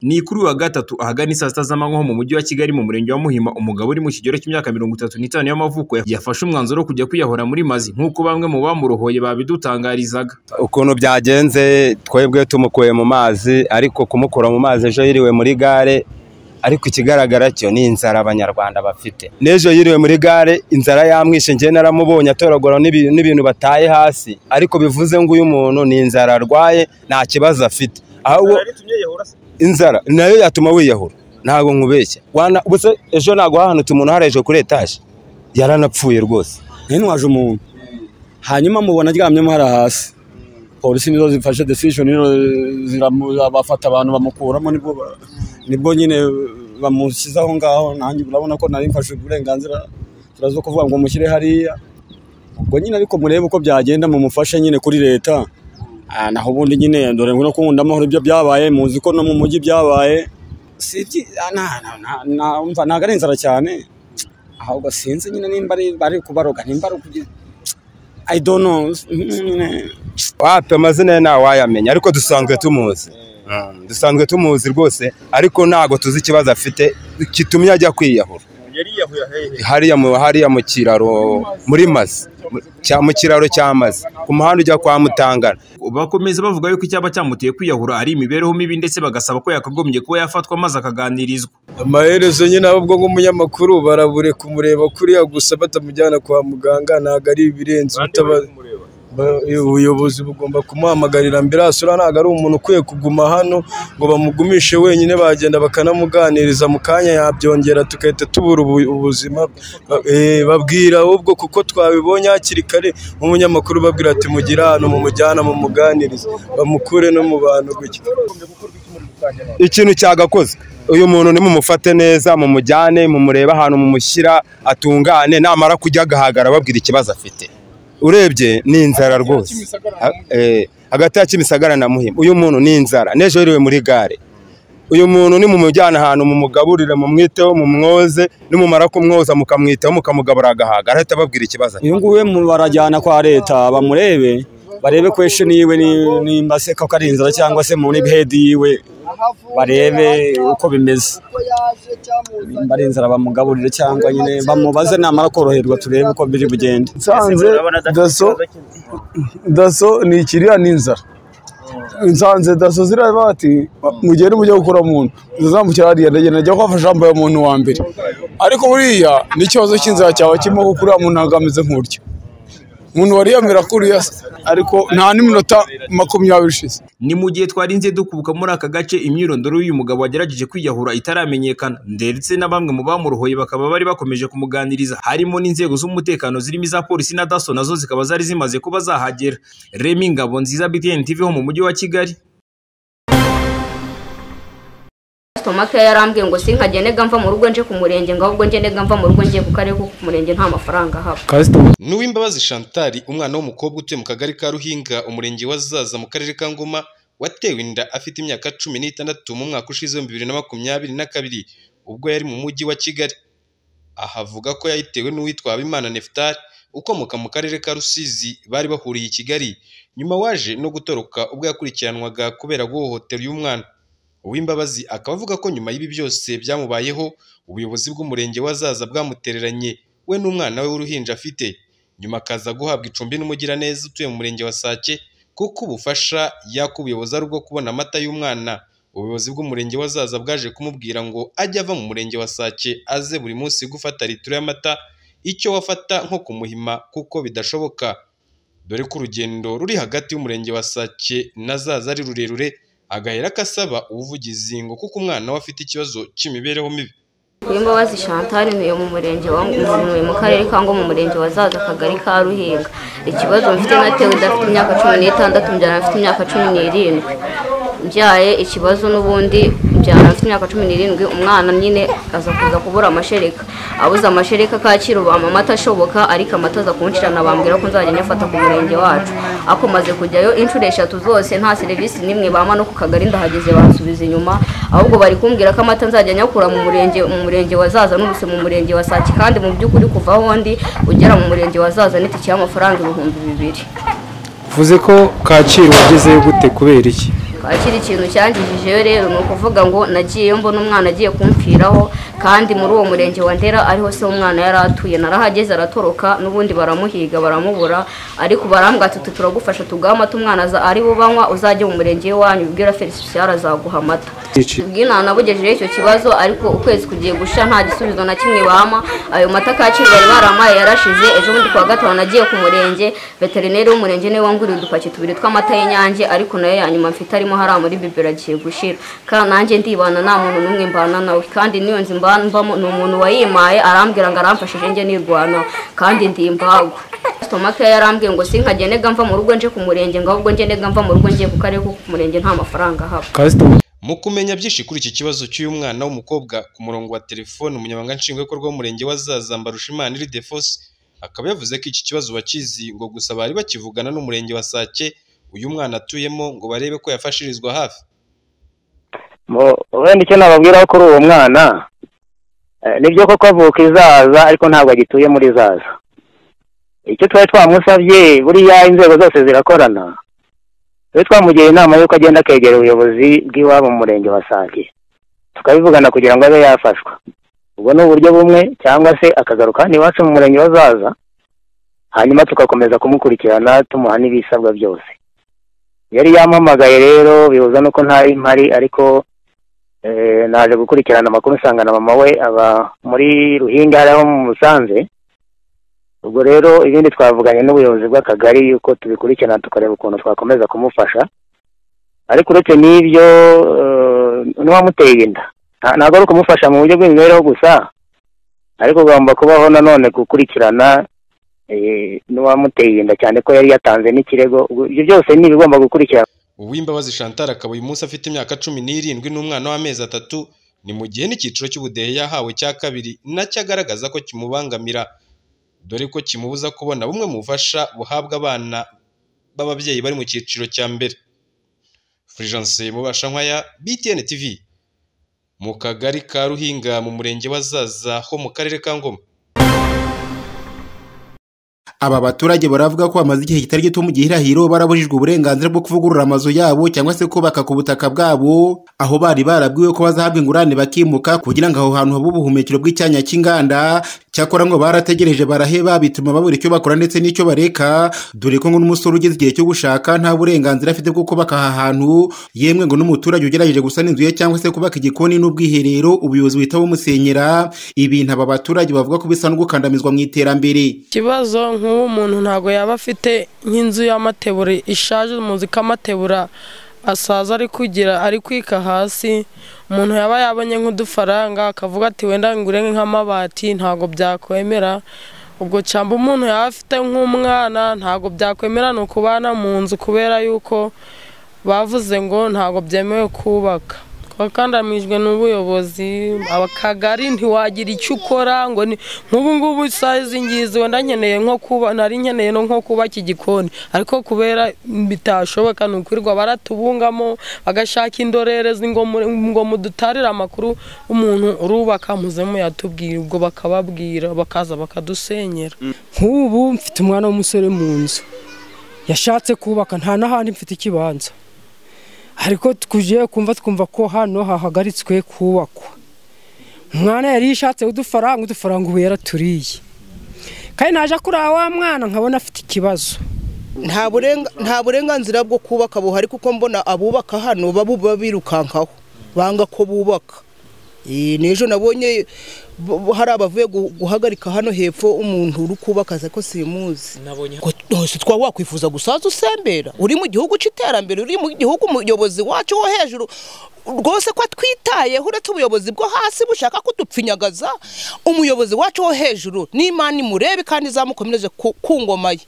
Ni kuri uyu wa gatatu ahagana saa sita z'amanywa ho mu mujyi wa Kigali mu murenge wa Muhima, umugabo uri mu kigero cy'imyaka mirongo itatu n'itanu y'amavuko yafashe umwanzuro wo kujya kwiyahura muri mazi nk'uko bamwe mu bamurohoye babidutangarizaga. ukuntu byagenze twebwe tumukuye mu mazi ariko kumukura mu mazi ejo yiriwe muri gare ariko ikigaragara cyo ni inzara abanyarwanda bafite n'ejo yiriwe muri gare inzara yamwishe njye naramubonye atoragura n'ibi- n'ibintu bataye hasi ariko bivuze ngo uyu muntu ni inzara arwaye nta kibazo afite ahubwo inzara nayo yatuma wiyahura ntabwo nkubeshya Wana- ubuse ejo ntabwo hahanutse umuntu harejwe kuri etaje yaranapfuye rwose ntintwaje umuntu hanyuma mubona aryamyemo hari hasi polisi nizo zifashe decision nizo ziramu- bafata abantu bamukuramo nibwo ba- nibwo nyine bamushyize aho ngaho nanjye urabona ko nari mfashe uburenganzira turaza kuvuga ngo mushyire hariya ubwo nyine ariko murebe uko byagenda mumufashe nyine kuri leta Ah, naho ubundi nyine dore ngo no kuwundi amahoro ibyo byabaye muzi ko no mu mujyi byabaye si ibyi- ah, na- na- na- na- umva ntabwo ari inzara cyane ahubwo sinzi nyine nimba ari bari kubaroga nimba ari ukugira I don't know nyine wapi amazina ye ntawayamenya ariko dusanzwe tumuzi Mm, dusanzwe tumuzi rwose ariko ntabwo tuzi ikibazo afite kitumye ajya kwiyahura hariya mu hariya mu kiraro muri mazi mu- cya- mu kiraro cy'amazi ku muhanda ujya kwa mutangana Bakomeza bavuga yuko icyaba cyamuteye kwiyahura ari imibereho mibi ndetse bagasaba ko yakagombye kuba yafatwa maze akaganirizwa. amaherezo nyine ahubwo nk'umunyamakuru barabure kumureba kuriya gusa batamujyana kwa muganga ntabwo ari ibirenze ubutaba- Ba- ubuyobozi bugomba kumuhamagarira ambiranse uriya ntabwo ari umuntu ukwiye kuguma hano ngo bamugumishe wenyine bagenda bakanamuganiriza mu kanya yabyongera tugahita tubura ubu- ubuzima Ba- eh, babwira ahubwo kuko twabibonye hakiri kare nk'umunyamakuru babwira ati mugire ahantu mumujyana mumuganirize bamukure no mu bantu gutya ikintu cyagakozwe uyu muntu nimumufate neza mumujyane mumurebe ahantu mumushyira atungane namara kujya agahagara babwira ikibazo afite urebye ni inzara rwose Ha- eh, hagati ya kimisagara na muhima uyu muntu ni inzara n'ejo yiriwe muri gare uyu muntu nimumujyana ahantu mumugaburire mumwiteho mumwoze nimumara kumwoza mukamwitaho mukamugaburira agahagara ahita ababwira ikibazo afite. uyu nguyu mu- barajyana kwa leta bamurebe barebe kweshe niwe ni- nimba se koko ari inzara cyangwa se muri hedi yiwe barebe uko bimeze nimba ari inzara bamugaburire cyangwa nyine bamubaze namara koroherwa turebe uko biri bugende nsanze daso daso ni ikiriya ni inzara nsanze daso ziraba bati mugende mujye gukora umuntu zizamukira hariya ndagenda njya kubafasha yambaye umuntu wa mbere ariko buriya n'ikibazo cy'inzara cyawe kirimo kuko uriya muntu ntabwo ameze nk'uryo umuntu wariyamira kuriya se ariko nta n'iminota makumyabiri ishize Ni mu gihe twarinze dukubuka muri aka gace imyirondoro y'uyu mugabo wagerageje kwiyahura itaramenyekana ndetse na bamwe mu bamurohoye bakaba bari bakomeje kumuganiriza harimo n'inzego z'umutekano zirimo iza polisi na daso nazo zikaba zari zimaze kuba zahagera. Remy Ngabo nziza BTN TV ho mu mujyi wa Kigali. stomaka yarambwiye ngo sinkajya nega mva mu rugo nje ku murenge ngo ahubwo nje nega mva mu rugo ngiye ku karere kuko ku murenge nta mafaranga ahaba N'uwimbabazi Chantal umwana w'umukobwa utuye mu kagari ka Ruhinga umurenge wa Zaza mu karere ka Ngoma watewe inda afite imyaka cumi n'itandatu mu mwaka ushize w'ibihumbi bibiri na makumyabiri na kabiri ubwo yari mu mujyi wa Kigali aha avuga ko yayitewe n'uwitwa Habimana Neftali ukomoka mu karere ka Rusizi bari bahuriye i Kigali nyuma waje no gutoroka ubwo yakurikiranwaga kubera guhohotera uyu mwana Uwimbabazi akaba avuga ko nyuma y'ibi byose byamubayeho ubuyobozi bw'umurenge wa Zaza bwamutereranye we n'umwana we w'uruhinja afite nyuma akaza guhabwa icumbi n'umugiraneza utuye mu murenge wa Sake kuko ubufasha yakubuyobozi ari ubwo kubona amata y'umwana ubuyobozi bw'umurenge wa Zaza bwaje kumubwira ngo ajye ava mu murenge wa Sake aze buri munsi gufata litiro y'amata icyo wafata nko kumuhima kuko bidashoboka dore ko urugendo ruri hagati y'umurenge wa Sake na Zaza ari rurerure agahera kasaba ubuvugizi ngo kuko umwana we afite ikibazo cy'imibereho mibi Uwimbabazi Chantal ntuye mu murenge wa ntuye mu karere ka Ngo mu murenge wa Zaza akagari ka Ruhinga ikibazo mfite natewe idafite imyaka cumi n'itandatu mbyara afite imyaka cumi n'irindwi mbyaye ikibazo n'ubundi mbyara afite imyaka cumi n'irindwi umwana nyine aza kuza kubura amashereka abuze amashereka kacyiru bampa amata ashoboka ariko amata aza kunshirana bambwira ko nzajya nyafata ku murenge wacu akomaze kujyayo inshuro eshatu zose nta serivisi n'imwe bampa no ku kagari ndahageze bansubiza inyuma ahubwo bari kumbwira ko amata nzajya nyakura mu murenge mu murenge wa zaza n'ubuse mu murenge wa saki kandi mu by'ukuri kuva aho ndi ugera mu murenge wa zaza n'itike y'amafaranga ibihumbi bibiri uvuze ko kacyiru wagezeyo gute kubera iki kwakira ikintu cyangijijeyo rero ni ukuvuga ngo nagiyeyo mbona umwana agiye kumpfiraho kandi muri uwo murenge wa ndera ariho se umwana yari atuye narahageze aratoroka n'ubundi baramuhiga baramubura ariko barambwa ati turagufasha tugahamata umwana ari bubanywa uzajye mu murenge w'iwanyu ubwira felicien azaguha amata ubw'inana nabugejejeho icyo kibazo ariko ukwezi kugiye gusha nta gisubizo na kimwe bama ayo mata kacyiru bari baramaye yarashize ejo bundi kuwa gatanu nagiye ku murenge veterineri w'umurenge niwe wanguriye udupaki tubiri tw'amata y'inyange ariko nayo ya nyuma mfite arimo hariya muri bibero agiye gushira kandi nanjye ndibana nta muntu n'umwe mbana nawe kandi n'iyo nzu mbambamo ni umuntu wayimaye arambwira ngo aramfashije njye nirwanaho kandi ndi imbagwa stomake yarambwiye ngo sinkagenega mva mu rugo nje ku murenge ngo ahubwo ngenega mva mu rugo ngiye ku karere ko ku murenge nta mafaranga ahaba mu kumenya byinshi kuri iki kibazo cy'uyu mwana w'umukobwa ku murongo wa telefone umunyamabanga nshingwabikorwa w'umurenge wa zaza mbarushimana iri defosi akaba yavuze ko iki kibazo bakizi ngo gusa bari bakivugana n'umurenge wa sake uyu mwana atuyemo ngo barebe ko yafashirizwa hafi wenda icyo nababwira kuri uwo mwana nibyo koko avuka izaza ariko ntabwo agituye muri zaza icyo twari twamusabye buriya inzego zose zirakorana twe twamugiye inama y'uko agenda akegera ubuyobozi bw'iwabo mu murenge wa sake tukabivugana kugira ngo abe yafashwa ubwo ni uburyo bumwe cyangwa se akagaruka hano iwacu mu murenge wa zaza hanyuma tugakomeza kumukurikirana tumuha n'ibisabwa byose yari yampamagaye rero bihuza nuko ntari mpari ariko naje gukurikirana amakuru nsanga na mama we aba muri ruhinga hariya mu musanze ubwo rero ibindi twavuganye n'ubuyobozi bw'akagari yuko tubikurikirana tukareba ukuntu twakomeza kumufasha ariko uretse n'ibyo n'uwamuteye inda ntabwo ari ukumufasha mu buryo bw'imibereho gusa ariko ugomba kubaho nanone gukurikirana n'uwamuteye inda cyane ko yari yatanze n'ikirego ibyo byose ni ibigomba gukurikirana uwimbabazi chantal akaba uyu munsi afite imyaka cumi n'irindwi n'umwana w'amezi atatu ni mu gihe n'icyiciro cy'ubudehe yahawe cya kabiri nacyo agaragaza ko kimubangamira dore ko kimubuza kubona bumwe mu bufasha buhabwa abana b'ababyeyi bari mu cyiciro cya mbere furijanse mubasha nkwaya btn tv mu kagari ka ruhinga mu murenge wa zaza ho mu karere ka ngoma aba baturage baravuga ko bamaze igihe kitari gito mu gihirahiro barabujijwe uburenganzira bwo kuvugurura amazu yabo cyangwa se kubaka ku butaka bwabo aho bari barabwiwe ko bazahabwa ingurane bakimuka kugira ngo aho hantu habe ubuhumekero bw'icyanya cy'inganda cyakora ngo barategereje baraheba bituma babura icyo bakora ndetse n'icyo bareka dore ko ngo n'umusore ugeze igihe cyo gushaka nta burenganzira afite bwo kubaka aha hantu yemwe ngo n'umuturage ugerageje gusana inzu ye cyangwa se kubaka igikoni n'ubwiherero ubuyobozi buhita bumusenyera ibintu aba baturage bavuga ko bisa no gukandamizwa mu iterambere ikibazo nk'ubu umuntu ntabwo yaba afite nk'inzu y'amatebura ishaje muzi ko amatebura asaza ari kugira ari kwika hasi umuntu yaba yabonye nk'udufaranga akavuga ati wenda ngure nk'amabati ntabwo byakwemera ubwo cyangwa umuntu yaba afite nk'umwana ntabwo byakwemera ni ukubana mu nzu kubera yuko bavuze ngo ntabwo byemewe kubaka wakandamijwe n'ubuyobozi akagari ntiwagira icyo ukora ngo nk'ubu ngubu isazi ngizi wenda nkeneye nko kuba nari nkeneye no nko kubaka igikoni ariko kubera bitashoboka ni ukwirirwa baratubungamo bagashaka indorerezi ngo mudutarire amakuru umuntu urubaka muze muyatubwira ubwo bakababwira bakaza bakadusenyera nk'ubu mfite umwana w'umusore mu nzu yashatse kubaka nta n'ahandi mfite ikibanza ariko tuje kumva twumva ko hano hahagaritswe kubakwa umwana yari yishatse udufaranga udufaranga ubu yaraturiye kandi naje kuri wa mwana nkabona afite ikibazo nta burenganzira bwo kubaka buhari kuko mbona abubaka hano baba birukankaho banga ko bubaka n'ejo nabonye hari abavuye guhagarika hano hepfo umuntu uri kubaka ko simuzi hose twaba wakwifuza gusaza usembera uri mu gihugu cy'iterambere uri mu gihugu umuyobozi wacu wo hejuru rwose ko twitayeho uretse ubuyobozi bwo hasi bushaka kudupfinyagaza umuyobozi wacu wo hejuru n'imana imurebe kandi izamukomereje ku ngoma ye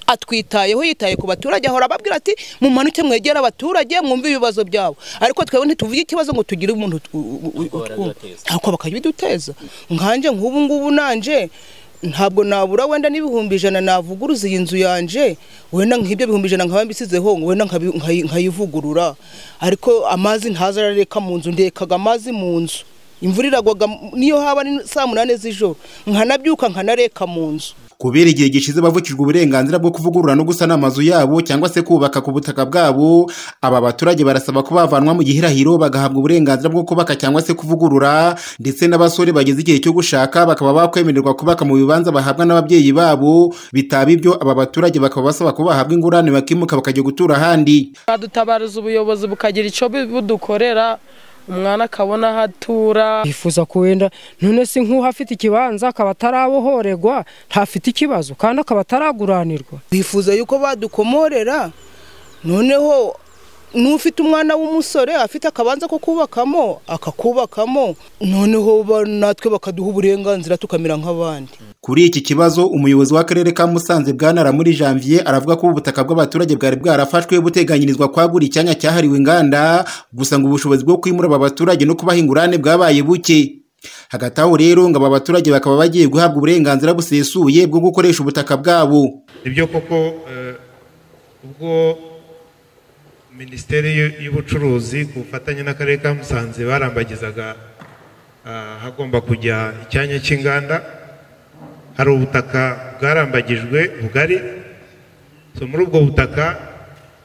atwitayeho yitaye ku baturage ahora ababwira ati mumanuke mwegere abaturage mwumve ibibazo byabo ariko twebwe ntituvuge ikibazo ngo tugire umuntu ntabwo bakabiduteza nkanjye nk'ubu ngubu nanje ntabwo nabura wenda n'ibihumbi ijana navuguruza iyi nzu yanje wenda nk'ibyo bihumbi ijana nkaba mbisizeho wenda nkayivugurura ariko amazi ntaza arareka mu nzu ndekaga amazi mu nzu imvura iragwaga niyo haba ari saa munani z'ijoro nkanabyuka nkanareka mu nzu kubera igihe gishize bavukijwe uburenganzira bwo kuvugurura no gusana amazu yabo cyangwa se kubaka ku butaka bwabo aba baturage barasaba ko bavanwa mu gihirahiro bagahabwa uburenganzira bwo kubaka cyangwa se kuvugurura ndetse n'abasore bageze igihe cyo gushaka bakaba bakwemererwa kubaka mu bibanza bahabwa n'ababyeyi babo bitaba ibyo aba baturage bakaba basaba ko bahabwa ingurane bakimuka bakajya gutura ahandi badutabariza ubuyobozi bukagira icyo bu- budukorera umwana akabona aho atura yifuza ko wenda none se nk'uwo afite ikibanza akaba atarabohorerwa ntafite ikibazo kandi akaba ataraguranirwa bifuza yuko badukomorera noneho n'ufite umwana w'umusore afite akabanza ko kubakamo akakubakamo noneho ba- natwe bakaduha uburenganzira tukamera nk'abandi kuri iki kibazo umuyobozi w'akarere ka musanze bwanara muri janvier aravuga ko ubutaka bw'abaturage bwari bwarafashwe buteganyirizwa kwagura icyanya cyahariwe inganda gusa ngo ubushobozi bwo kwimura aba baturage no kubaha ingurane bwabaye buke hagati aho rero ngo aba baturage bakaba bagiye guhabwa uburenganzira busesuye bwo gukoresha ubutaka bwabo nibyo koko eh, ubwo minisiteri y'u- y'ubucuruzi ku bufatanye n'akarere ka musanze barambagizaga ah, hagomba kujya icyanya cy'inganda hari ubutaka bwarambagijwe bugari so muri ubwo butaka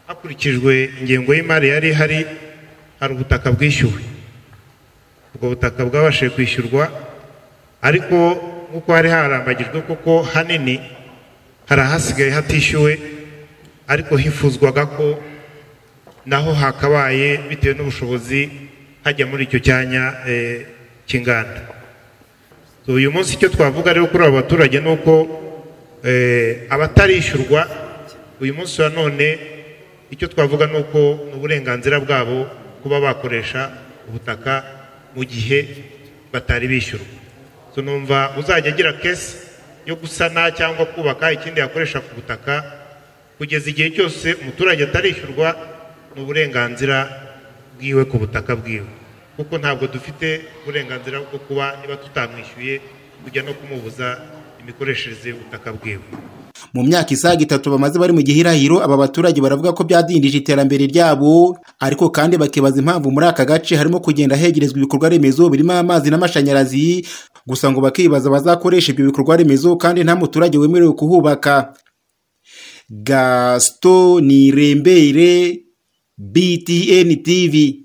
hakurikijwe ingengo y'imari yari ihari hari ubutaka bwishyuwe ubwo butaka bwabashije kwishyurwa ariko nk'uko hari harambagijwe kuko hanini hari ahasigaye hatishyuwe ariko hifuzwaga ko naho hakabaye bitewe n'ubushobozi hajya muri icyo cyanya eh, cy'inganda So, uyu munsi icyo twavuga rero kuri aba baturage ni uko eh, abatarishyurwa uyu munsi wa none icyo twavuga ni uko ni uburenganzira bwabo kuba bakoresha ubutaka mu gihe batari bishyurwa So, numva uzajya agira kesi yo gusana cyangwa kubaka ikindi yakoresha ku butaka kugeza igihe cyose umuturage atarishyurwa ni uburenganzira bwiwe ku butaka bwiwe kuko ntabwo dufite uburenganzira bwo kuba niba tutamwishyuye kujya no kumubuza imikoreshereze y'ubutaka bwiwe mu myaka isaga itatu bamaze bari mu gihirahiro aba baturage baravuga ko byadindije iterambere ryabo ariko kandi bakibaza impamvu muri aka gace harimo kugenda hegerezwa ibikorwa remezo birimo amazi n'amashanyarazi gusa ngo bakibaza abazakoresha ibyo bikorwa remezo kandi nta muturage wemerewe kuhubaka gaston nirembere btn tv